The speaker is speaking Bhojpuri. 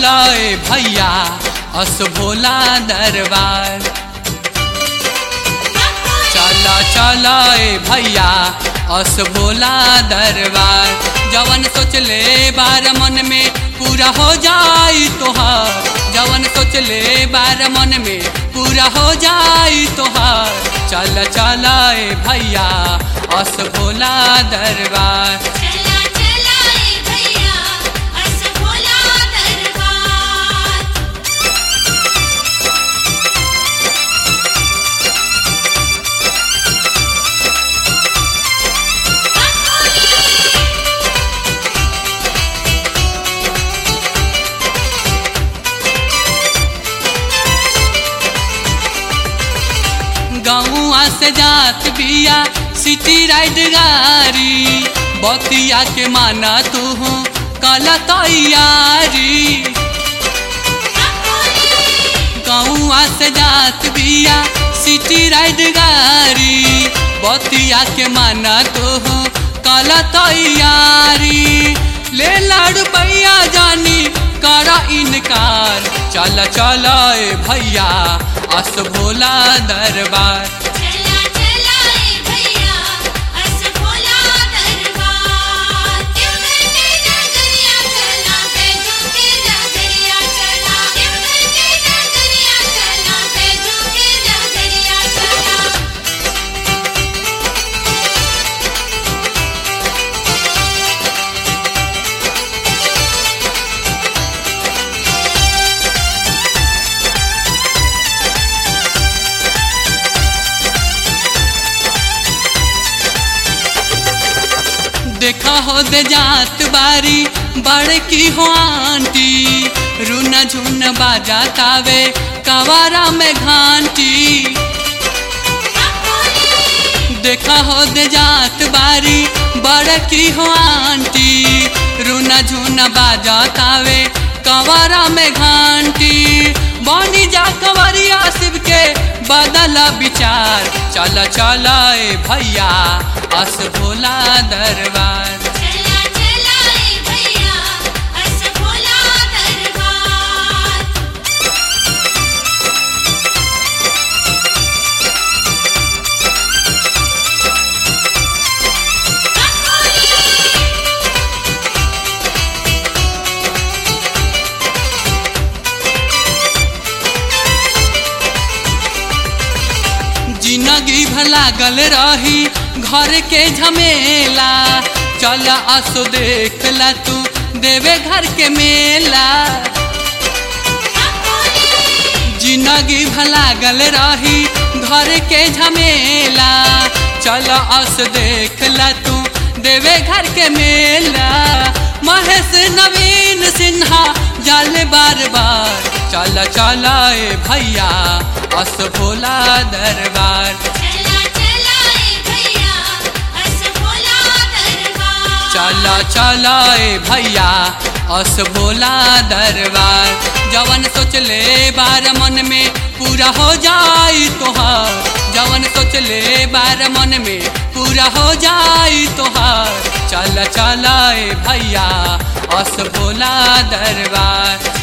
चला ए भैया अस भोला दरबार चला चला ए भैया अस भोला दरबार जवन सोचले बार मन में पूरा हो जाई तोहार जवन सोचले बार मन में पूरा हो जाई तोहार चल चला ए भैया अस भोला दरबार चला चला ए भैया अस भोला दरबार गौआ से जात बिया सिटी राइड गारी बतिया के माना तू कला तैयारी गौआ से जात बिया सिटी राइड गारी बतिया के माना तू कला तैयारी ले लाड़ पैया जानी करा इनकार चल चल ए भैया अस भोला दरबार चला चला ए भैया अस भोला दरबार देवघर के नगरिया चला बैजू के नगरिया चला देवघर के नगरिया चला बैजू के नगरिया चला देखा हो दे जात बारी बड़की हो आंटी रूना झुन बाजा तावे कवारा में घांटी देखा हो दे जात बारी बड़की हो आंटी रूना झुन बाजा तावे कवारा में घांटी बनी जा कवरिया शिव के बदला विचार चल चल ए भैया अस भोला दरबार चला चला ए भैया अस भोला दरबार जिंदगी भला गल रही घर के झमेला चल असो देख ला तू देवे घर के मेला जिंदगी भला गल रही घर के झमेला चल अस देख ला तू देवे घर के मेला महेश नवीन सिन्हा जाल बार बार चल चल ए भैया अस भोला दरबार चला चला ए भैया अस भोला दरबार चल चल ए भैया अस भोला दरबार जवन सोचले बार मन में पूरा हो जाई तोहार जवन सोचले बार मन में पूरा हो जाई तोहार चल चल ए भैया अस भोला दरबार